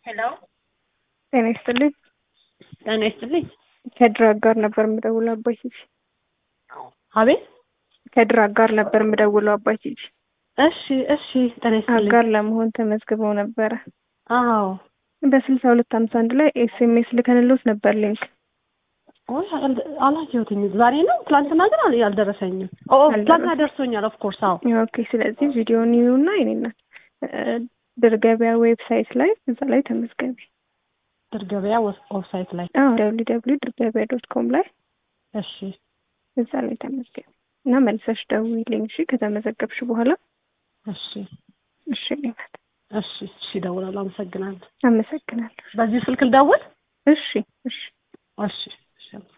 ሄሎ ጤና ይስጥልኝ። ጤና ይስጥልኝ። ከድራግ ጋር ነበር የምደውለው አባይ ቲቪ። አቤት። ከድራግ ጋር ነበር የምደውለው አባይ ቲቪ። እሺ እሺ። ጤና ይስጥልኝ። አጋር ለመሆን ተመዝግበው ነበረ። አዎ። በስልሳ ሁለት ሀምሳ አንድ ላይ ኤስኤምኤስ ልከንሎት ነበር ሊንክ። ወይ አላየሁትም። ዛሬ ነው ትላንትና ግን አል- አልደረሰኝም። ኦ ትላንትና ደርሶኛል። ኦፍ ኮርስ አዎ። ኦኬ። ስለዚህ ቪዲዮን ይዩና የኔና ድር ገበያ ዌብሳይት ላይ እዛ ላይ ተመዝገቢ። ድር ገበያ ዌብሳይት ላይ ደብሊ ደብሊ ድር ገበያ ዶት ኮም ላይ እሺ እዛ ላይ ተመዝገቢ እና መልሰሽ ደውዪልኝ እሺ። ከተመዘገብሽ በኋላ እሺ እሺ ሊመት እሺ እሺ። እደውላለሁ። አመሰግናለሁ። አመሰግናለሁ። በዚህ ስልክ ልደውል? እሺ እሺ እሺ እሺ።